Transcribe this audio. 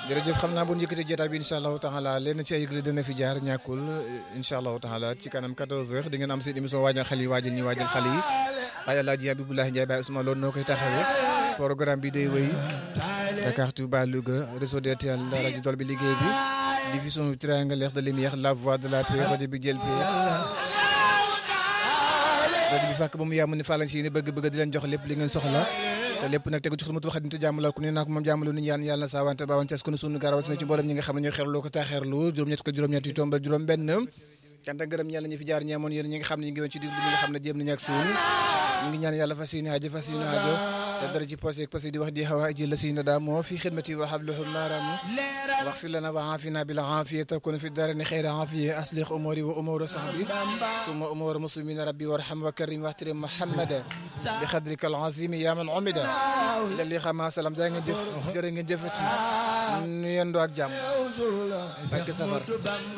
jërëjëf xam naa bu ñu yëkkatee jotaay bi incha allahu taala lenn ci ay yëgle dina fi jaar ñàkkul incha allahu taala ci kanam 14h di ngeen am seen émission waajal xale yi waajal ñi waajal xale yi ay Alaaji Abibulahi Ndiaye Baye Ousmane loolu noo koy taxawee programme bi day wéy Dakar Touba Louga réseau DTL rajo Dol bi liggéey bi diffusion triangulaire de lumière la voix de la paix rajo bi jël paix rajo bi fàkk ba mu yàmm ni fàllañ si ni bëgg-bëgg di leen jox lépp li ngeen soxla te lépp nag tegu ci xidmatul xadim te jàmmalal ku ne naa ko moom jàmmalu ni ñaan yàlla na saawante baawante as ko ne sunu garawat na ci mboolem ñi nga xam ne ñooy xerloo ko taaxeerlu juróom-ñett ko juróom-ñett yi tombal juróom benn cant ak gërëm ñàlla ñi fi jaar ñaamoon yéen ñi nga xam ne ñu ngi woon ci diglu ñi nga xam ne jéem nañu ak suun ñu ngi ñaan yàlla fas yéene aajo fas yéene aajo te dara ci posé ak posé di wax di xawa ji la si na daa moo fi xidmati wa habluhu maaramu wax fi lana wa aafina bil aafiya takun fi darani xayra aafiya aslih umuri wa umuru sahbi summa umuru muslimina rabbi warham wa karim waxtirim muhammada bi xadrika al azimi ya man umida lali xama salam jaa ngeen jëf jërë ngeen jëfati nu yendoo ak jàmm ak safar